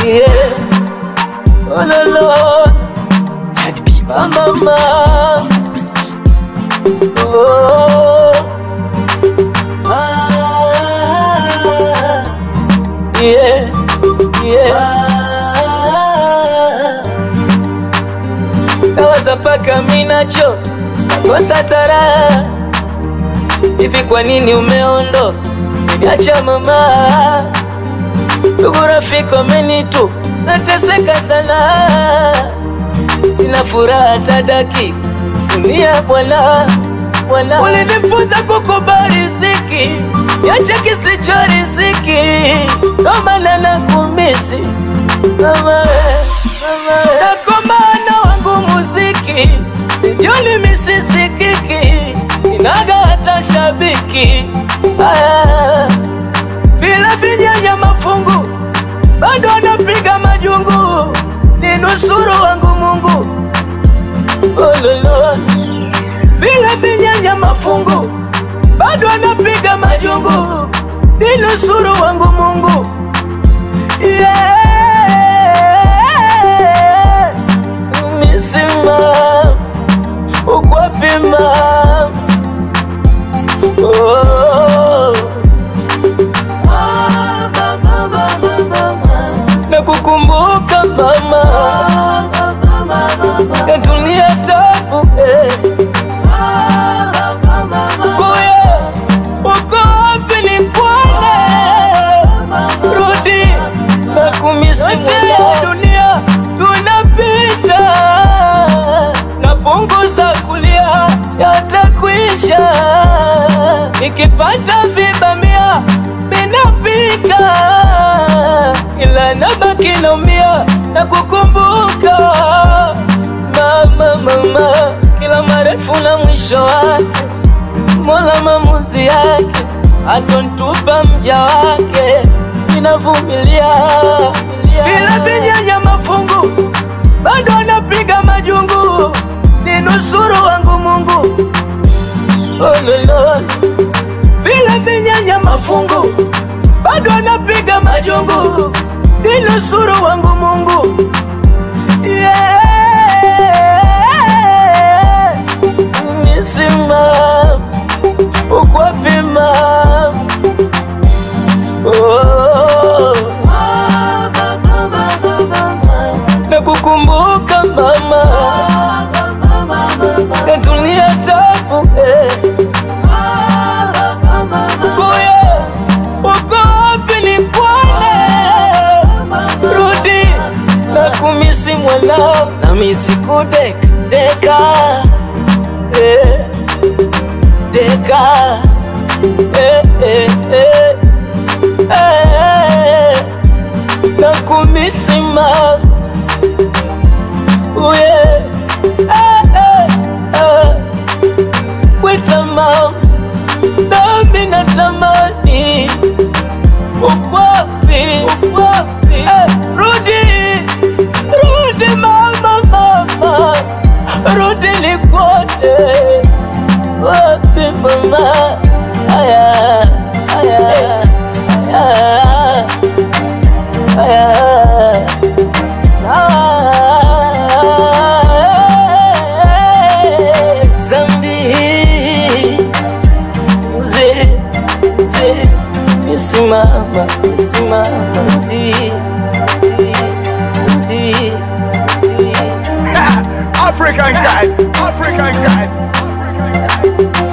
yeah. Oh, no, no. Mama, mama. Oh. Ah. Yeah, yeah. Nawaza paka minacho nakosa tara hivi, kwa nini umeondo niacha mama? Ndugu rafiki wamenitu nateseka sana, sina furaha tadaki dunia bwana bwana, ulinifunza kukubali riziki, niache kisicho riziki, ndo maana nakumisi mama, mama, nakomana wangu muziki joli misisikiki, sinaga hata shabiki aya, vila vinyanya mafungu bado anapiga majungu, ni nusuru wangu Mungu ololo, vile vinyanya mafungu bado anapiga majungu, ni nusuru wangu Mungu yeah. Misima ukwapima oh. Ah, mama, mama, mama. Nakukumbuka mama, natulia tabu eh. Kuya, uko wapi nikuone? Rudi nakumisi ya dunia tunapita, napunguza kulia yatakwisha, nikipata vibamia minapika, ila nabaki naumia na kukumbuka mama, mama, kila marefu na mwisho wake Mola maamuzi yake atontupa mja wake, ninavumilia bila vinyanya mafungu, bado anapiga majungu, ni nusuru wangu Mungu ololo, bila vinyanya mafungu, bado anapiga majungu, ni nusuru wangu Mungu yeah. Nisimama ukwapima oh. Nakukumbuka mama, natulia tabu eh. Kuya, uko wapi nikuone? Rudi nakumisi mwanao, namisi kudeka deka eh deka eh, eh, eh, eh, nakumisi ma uye eh, eh, eh, wita ma nami natamani ukwapi ukwapi eh, rudi rudi mama mama rudi nikuone wapi mama aya aya aya aya sawa zambi mzee mzee misimama misimama di di di di African guys, African guys, African guys.